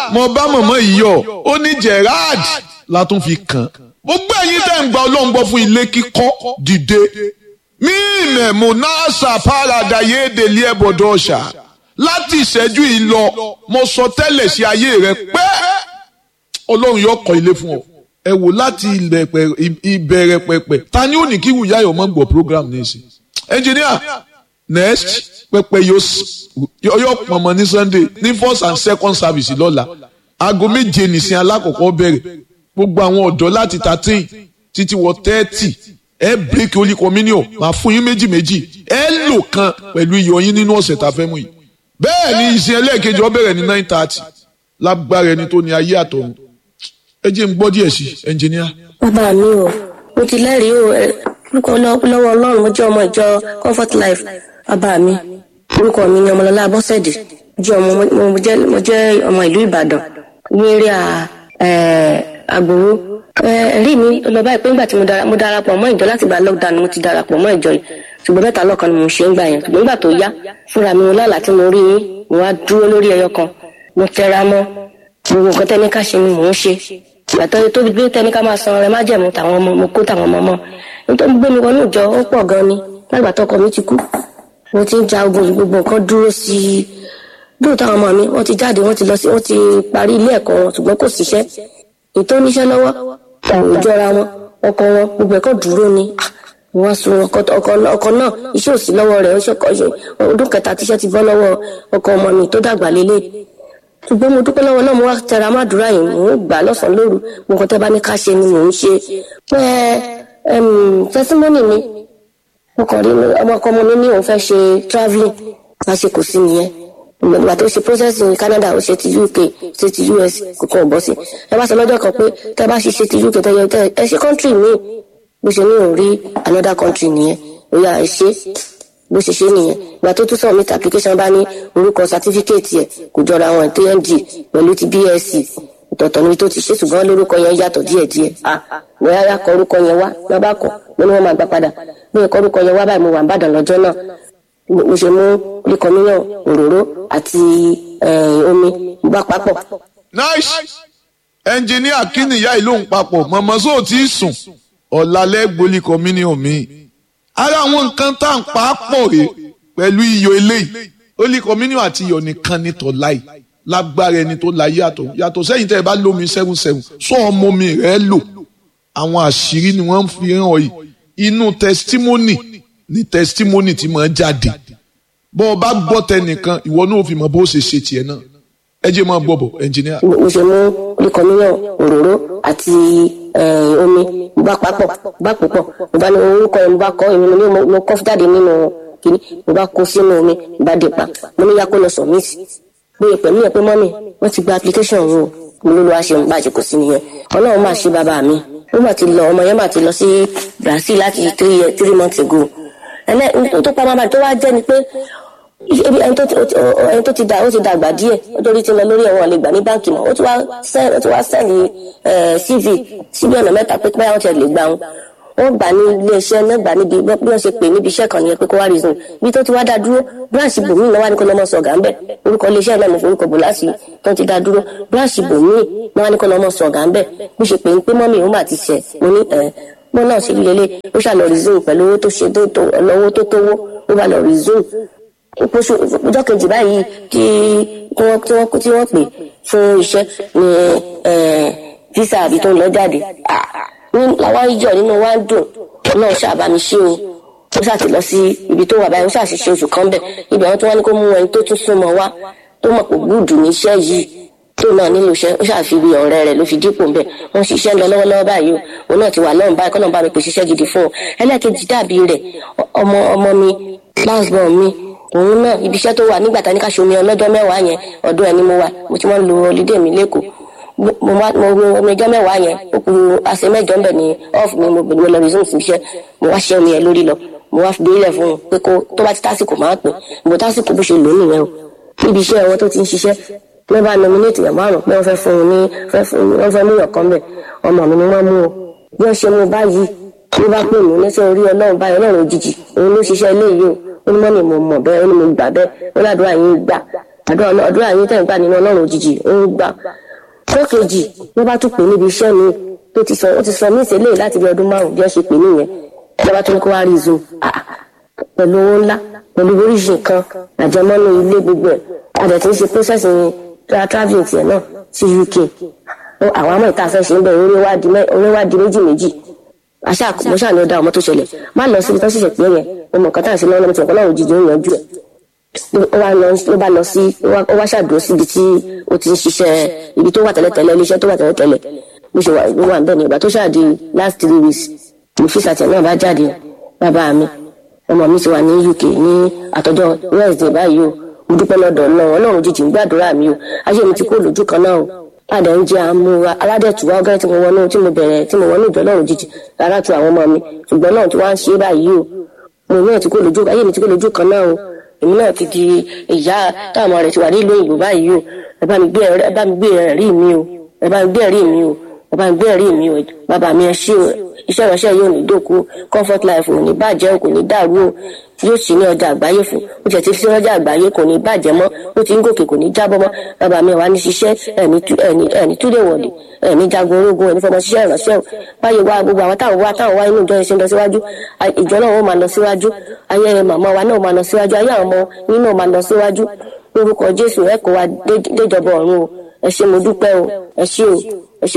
mo bá mọ̀mọ́ yìí yọ ó ní Gerard la tún fi kàn gbogbo ẹ̀yin tẹ́ ń gba ọlọ́run gbọ́ fún ilé kíkọ́ dìde mí ìmẹ̀ monasa parada yéèdèlé ẹ̀bọ̀dọ̀ ọ̀ṣà láti ìṣẹ́jú yìí lọ mo sọ tẹ́lẹ̀ sí ayé rẹ pé ọlọ́run yóò kọ́ ilé fún ọ ẹ wò láti ìbẹ̀rẹ̀ pẹ̀pẹ̀ ta ni ó ní kí wùyá yọ̀ mọ́ gbọ́ program ní ìsìn engineer next pẹpẹ yóò pọnmọ ní sunday ní first and second service lọ́la aago méje nìsín alákọ̀ọ́kọ́ bẹ̀rẹ̀ gbogbo àwọn ọ̀dọ́ láti thirteen títí wọ thirty ẹ break holy communion máa fún yín méjì méjì ẹ lò kan pẹ̀lú iyọ̀ yín nínú ọ̀sẹ̀ tá a fẹ́ mú yìí bẹ́ẹ̀ ni ìsìn ẹlẹ́ẹ̀kejì ó bẹ̀rẹ̀ ní nine thirty lágbára ẹni tó ní ayé àtọ̀run ẹ jẹ́ n gbọ́ díẹ̀ sí ẹnjìníà. bàbá mi o mo ti lẹ́rìí o orúkọ lọ́wọ́ ọlọ́run mo jẹ́ ọmọ ìjọ comfort life bàbá mi orúkọ mi ni ọmọlọ́lá abọ́sẹ̀dé jẹ́ ọmọ mo jẹ́ ọmọ ìlú ìbàdàn ní eré àgbòrò ẹ̀rí mi lọ báyìí pé nígbà tí mo darapọ̀ mọ́ ìjọ láti gba lockdown mo ti darapọ̀ mọ́ ìjọ yìí ṣùgbọ́n mẹ́ta lọ́kan ni mo ṣe ń gbà yẹn ṣùgbọ́n nígbà tó yá fúnra mi lálàá tí mo rí yín mo wá dúró lórí ẹyọ kan mo tẹra mọ́ gbogbo nǹkan tẹ́ni ká ṣe ni mò ń ṣe ìgbàtọ́ tó gbé tẹ́ni ká máa san ọrẹ má jẹ̀mú tàwọn ọmọ mo kó tàwọn ọmọ mọ́ nítorí gbé mi wọnú ìjọ ó pọ̀ gan ni lágbà tọkọ mi ti kú mo ti ń ja ogun yìí gbogbo nǹkan dúró sí i dúró táwọn ọmọ mi wọ́n ti jáde wọ́n ti lọ sí wọ́n ti parí ilé ẹ̀kọ́ wọn ṣùgbọ́n kò síṣẹ́ ètò oníṣẹ́ lọ́wọ́ kò jọra wọn ọkọ wọn gbogbo ẹ̀kọ́ dúró ni wọ́n sun ọkọ náà iṣẹ́ òsì lọ́wọ́ rẹ̀ ọdún kẹta tíṣẹ́ ti bọ́ lọ́wọ́ ọkọ ọmọ mi tó dàgbà lélẹ̀ ṣùgbọ́n mo dúpẹ́ lọ́wọ́ náà mo wá tẹra má dúrà yìí mò ń gbà lọ́sàn-án lóru gbogbo tẹ́ bá ní ká ṣe ni mò ń ṣe pé tẹsímọ́nì mi mo kàn rí ọmọ ọkọ ọmọ mi ní òun fẹ́ ṣe travelling lásìkò sí nìyẹn ìgbà tó ṣe process ní Canada ó ṣe ti UK ṣe ti US kò kàn bọ́ sí ẹ bá sọ lọ́jọ́ kan pé tẹ́ bá ṣe ṣe ti UK tẹ́ yẹ tẹ́ ẹ ṣe country mi bó ṣe ní òun rí another country nìyẹn ó yà ẹ ṣe bó ṣe ṣe nìyẹn ìgbà tó tún submit application bá ní orúkọ certificate yẹ kò jọra àwọn TND pẹ̀lú ti BSc ìtọ̀tọ̀ níbi tó ti ṣe ṣùgbọ́n lórúkọ yẹn yàtọ̀ díẹ̀díẹ̀ ah mo yára kọ orúkọ yẹn wá lọ́ bá kọ mo ní wọ́n máa gbà padà bí mo kọ orúkọ yẹn wá báyìí mo wà ń bàdàn lọ́jọ́ náà mo ṣe mú oríkọmíyàn òróró àti omi mo bá papọ̀. nice ẹnjìníà kí nìyá ìlú ń papọ̀ mọ̀mọ́ sóò tí ì sùn ọ̀làlẹ́ gbolí communion mi ara àwọn nǹkan tá à ń pa á pọ̀ rè pẹ̀lú iyọ̀ eléyìí holy communion àti iyọ̀ nìkan ní tọ́láì lágbára ẹni tó la yàtọ̀ yàtọ̀ sẹ́yìn tẹ́ ẹ bá lómi seven seven sọ ọmọ mi rẹ̀ lò àwọn àṣírí ni wọ́n ń fi hàn yìí inú testimony ni testimony ti máa jáde bọ́ ọ bá gbọ́ tẹnìkan ìwọ náà fi mọ bó ṣe ṣe tiẹ̀ náà ẹ jẹ́ máa gbọ́ bọ̀ ẹnjìníà. mo ṣe mú oríkọmíyàn òróró àti omi mo bá papọ̀ bá pòpọ̀ mo bá ní orúkọ yẹn mo bá kọ́ èmi mo ní mo kọ́ jáde nínú kìíní mo bá kó sínú omi mo bá dé pa mo ní yakó lọ submit bóyá pẹ̀lú yẹn pé mọ́mì wọ́n ti gba application wo mo ló lọ́ wá ṣe ń bàjẹ́ kò sí nìyẹn ọlọ́run máa ṣe bàbá mi ó mà ti lọ ọmọ yẹn mà ti lọ sí Brazil láti three three months ago ẹnẹ tó pa máa tó wá jẹ́ ni pé ẹni tó ti dà ó ti dàgbà díẹ̀ nítorí ti lọ lórí ẹ̀wọ̀n lè gbà ní báǹkì mọ́ ó ti wá sẹ́ẹ̀lì ó ti wá sẹ́ẹ̀lì CV síbi ọ̀nà mẹ́ta pé pé àwọn ti lè gbà wọn wọ́n gbà ní iléeṣẹ́ náà gbà níbi bí wọ́n ṣe pè níbi iṣẹ́ kan nìyẹn pé kó wá reason bí tó ti wá dá dúró bíráǹṣì bòmíì náà wá ní kó lọ́mọ sọ̀gà ńbẹ̀ orúkọ iléeṣẹ́ náà mo forúkọ bò láti tó ti dá dúró bíráǹṣì bòmíì náà wá ní kó lọ́mọ sọ̀gà ńbẹ̀ bí ṣe pè ń pé mọ́mì ó mà ti ṣẹ̀ mo ní ẹ̀ mo náà ṣe lélẹ̀ ó ṣàlọ́ resume pẹ̀lú owó tó ṣe tó lọ́wọ́ tó tówó ó bá lọ resume oṣù ọjọ́ kejì báyìí tí wọ́n tí wọ́n tí wọ́n pè fún iṣẹ́ ní visa àbí tó ń lọ jáde ní làwọn ìjọ nínú wa ń dùn náà ṣàbàmì ṣe o ó ṣàti lọ sí ibi tó wà báyìí ó ṣàṣìṣe oṣù kan bẹ̀ ibi àwọn tó wá ní kó mú ẹni tó tún súnmọ́ wá tó mọ̀ pé gbúdù ní iṣẹ́ yìí tó náà nílò iṣẹ́ ó ṣàfihàn ọ̀rẹ́ rẹ̀ ló fi dípò ń bẹ̀ wọ́n ṣiṣẹ́ lọ lọ́wọ́lọ́wọ́ báyìí o òun náà ti wà lọ́run báyìí kọ́nà bá mi pèsè iṣẹ́ gidi fún un ẹlẹ́ẹ̀kejì dàbí rẹ̀ ọmọ ọmọ mi last born mi òun náà ibi iṣẹ́ tó wà nígbà tá ní ká ṣomi ọlọ́jọ́ mẹ́wàá yẹn ọdún ẹni mo wà mo ti wọ́n lo holiday mi lẹ́kọ̀ọ́ mo wá mo wo omi ọjọ́ mẹ́wàá yẹn ó kù àṣẹ mẹ́jọ ń bẹ̀ ní off mi mo gbẹ̀dúgbẹ̀ lọ resume sí iṣẹ́ mo wá ṣẹ́ omi yẹn lórí lọ mo wá fi délẹ̀ fún un pé kó tó bá ti tásìkò máa pè mo tásìkò bó ṣe lò ó nìyẹn o níbi iṣẹ́ wọn tó ti ń ṣiṣẹ́ ló bá nominate yàn márùn pé wọ́n fẹ́ fún un ní wọ́n fẹ́ mú yàn kan bẹ̀ ọmọ mi ni wọ́n mú o bí wọ́n ṣe mú báyìí ló bá pè mí lẹ́sẹ̀ orí ọlọ́run báyìí ọlọ́run òjijì òun ló ṣiṣẹ́ ilé yìí o ó ní mọ́nì mo mọ̀ bẹ́ẹ̀ ó ní mo gbà bẹ́ẹ̀ ó ládùúrà yín gbà àdúrà àdúrà yín tẹ̀ ń gbà nínú ọlọ́run òjijì ó ń gbà tó kejì ló bá tún pè níbi iṣẹ́ mi tó ti sọ ó ti sọ mí ìṣẹ̀lẹ̀ láti bí ọdún márùn bí wọ́n ṣe pè nìyẹn ló bá tún ní kó wá rí zoom pẹ̀lú owó ńlá pẹ̀lú oríṣi nǹkan àjẹmọ́nú ilé gbogbo ẹ̀ adẹ̀ tí ń ṣe process travelling tiẹ̀ náà sí UK àwọn àmọ́ ìta fẹ́ ṣe ń bẹ̀ orí wá di méjì méjì àṣà mo ṣáà ní ó dá ọmọ tó ṣẹlẹ̀ má lọ síbi tó ṣẹ̀ṣẹ̀ pé yẹn mo mọ̀ nǹkan tá à ń ṣe lọ́wọ́ lọ́mọ tí ọ̀pọ̀ náà òjijì ó yanjú ẹ̀ ló bá lọ sí ó wá ṣàdúró síbi tí ó ti ń ṣiṣẹ́ ibi tó wà tẹ́lẹ̀tẹ́lẹ̀ iléeṣẹ́ tó wà tẹ́lẹ̀tẹ́lẹ̀ bó ṣe wà ló wà níbẹ̀ ní ìgbà tó ṣáàdì last three weeks ní fíṣàtì náà bá jáde bàbá mi ọmọ mi ti wà ní UK ní àtọ́jọ́ Wednesday báyìí o mo dúpẹ́ lọ́dọ̀ náà ọlọ́run jíjì ń gbàdúrà mi o ayé mi ti kó lójú kan náà o padà ń jẹ àmúra aládẹ̀tùwá ọgẹ́rẹ́ tí mo wọnú tí mo bẹ̀rẹ̀ tí mo wọnú ìjọ ọlọ́run jíjì rárá tu àwọn ọmọ mi ṣùgbọ́n náà tí wọ́n á ṣe báyìí o mo náà ti kó lójú ayé mi ti kó lójú kan náà o èmi náà ti di ìyá táwọn ọmọ rẹ̀ ti wà nílùú òyìnbó báyìí o ẹ bá mi gbé ẹ bá mi gbé ẹ̀rí mi o ẹ bá mi gbé ẹ̀rí mi o ẹ bá mi gbé ẹ̀rí mi o bàbá mi ẹ ṣé o iṣẹ́ ìránṣẹ́ yóò ní dòkú comfort life ò ní bàjẹ́ o kò ní dàrú o yóò sì ní ọjà àgbáyé fún ó tiẹ̀ ti fi ọjà àgbáyé kò ní bàjẹ́ mọ́ ó ti ń gòkè kò ní jábọ́ mọ́ bàbá mi wà ní ṣiṣẹ́ ẹ̀ní túlẹ̀ wọ̀lẹ̀ ẹ̀ní jagun ológun ẹ̀ní fọmọ ṣiṣẹ́ ìránṣẹ́ o báyìí wá gbogbo àwọn táwọn wá táwọn wá inú ìjọ yẹn ṣe ń lọ síwájú ìjọ náà ó máa lọ síwájú ayé màmá wa náà máa lọ síwájú ayé àwọn ọmọ yín náà máa lọ síwájú lórúkọ Jésù ẹ kó wa déjọba ọ̀run o ẹ ṣé mo dúpẹ́ o ẹ ṣé o